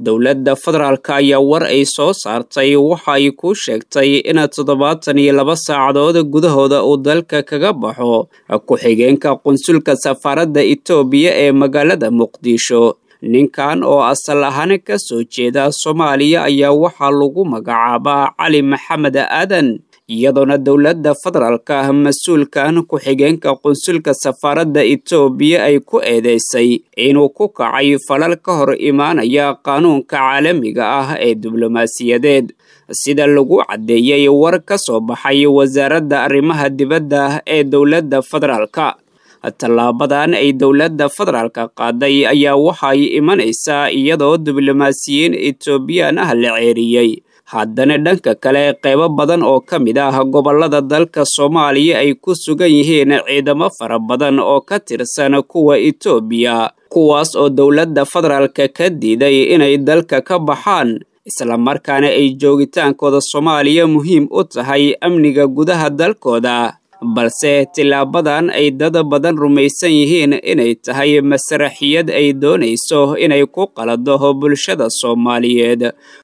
dowladda federaalka ayaa war ay soo saartay waxa ay ku sheegtay in toddobaatan iyo laba saacadood gudahooda uu dalka kaga baxo ku-xigeenka qunsulka safaaradda itoobiya ee magaalada muqdisho ninkan oo asal ahaan ka soo jeeda soomaaliya ayaa waxaa lagu magacaabaa cali maxamed aadan iyadoona dowladda federaalka mas-uulkan ku-xigeenka qunsulka safaaradda itoobiya ay ku eedeysay inuu ku kacay falal ka hor imaanaya qaanuunka caalamiga ah ee diblomaasiyadeed sida lagu caddeeyey war ka soo baxay wasaaradda arrimaha dibadda ee dowladda federaalka tallaabadan ay dowladda federaalka qaaday ayaa waxay imanaysaa iyadoo diblomaasiyiin etoobiyaan ah la ceeriyey haddana dhanka kale qeybo badan oo ka mid ah gobollada dalka soomaaliya ay ku sugan yihiin ciidamo fara badan oo ka tirsan kuwa etoobiya kuwaas oo dowladda federaalka ka diiday inay dalka ka baxaan islamarkaana ay joogitaankooda soomaaliya muhiim u tahay amniga gudaha dalkooda balse tilaabadan ay dad badan rumaysan yihiin inay tahay masraxiyad ay doonayso inay ku qalado bulshada soomaaliyeed